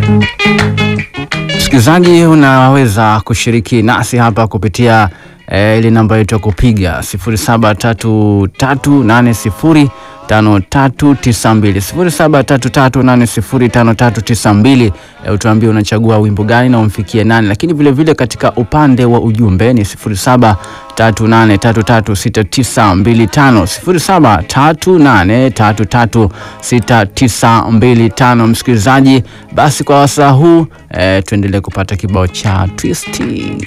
Msikilizaji, unaweza kushiriki nasi hapa kupitia eh, ile namba yetu ya kupiga 0733805392 0733805392. Eh, utuambie unachagua wimbo gani na umfikie nani, lakini vile vile katika upande wa ujumbe ni 0738336925 0738336925. Msikilizaji, basi kwa wasaa huu eh, tuendelee kupata kibao cha twisti.